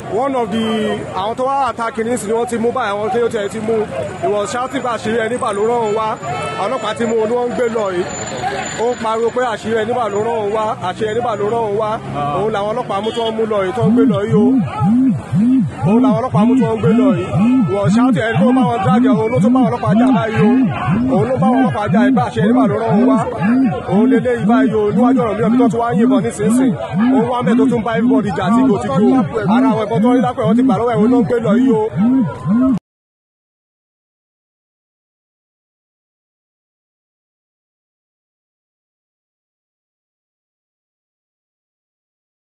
one of the àwọn tó wá àtàkì ní ìsìn ni wọ́n ti mú báyìí àwọn kéwòn tẹ̀ ti mú ìwọ̀n ṣáàtì bá àṣírí ẹni bà ló rán òun wá ọlọ́pàá ti mú òun ni wọ́n ń gbé lọ yìí ó ń pariwo pé àṣírí ẹni bà ló rán òun wá àṣírí ẹni bà ló rán òun wá òun làwọn ọlọ́pàá mú tó ń mú lọ yìí tó ń gbé lọ yìí o òun làwọn ọlọ́pàá mú tó ń gbé lọ yìí wọ́n ṣáàtì ẹni tó bá wọn dráàgì òun ló tó bá wọn ọlọ́pàá jà báyìí o òun ló bá wọn ọlọ́pàá jà ìgbà àṣírí ẹni bà ló rán òun wá òun lélẹ́ yìí báyìí o níwájú ọ̀rọ̀ mi ọ̀bí tó tún wá ń yìnbọn nísinsìnyí òun wá mẹ́ tó tún bá everybody jà tí kò ti kú ara àwọn ẹ̀kọ́ tó ń rí lápẹ̀ wọ́n ti gbà lọ́wọ́ ẹ̀wọ̀n ló ń gbé lọ yìí o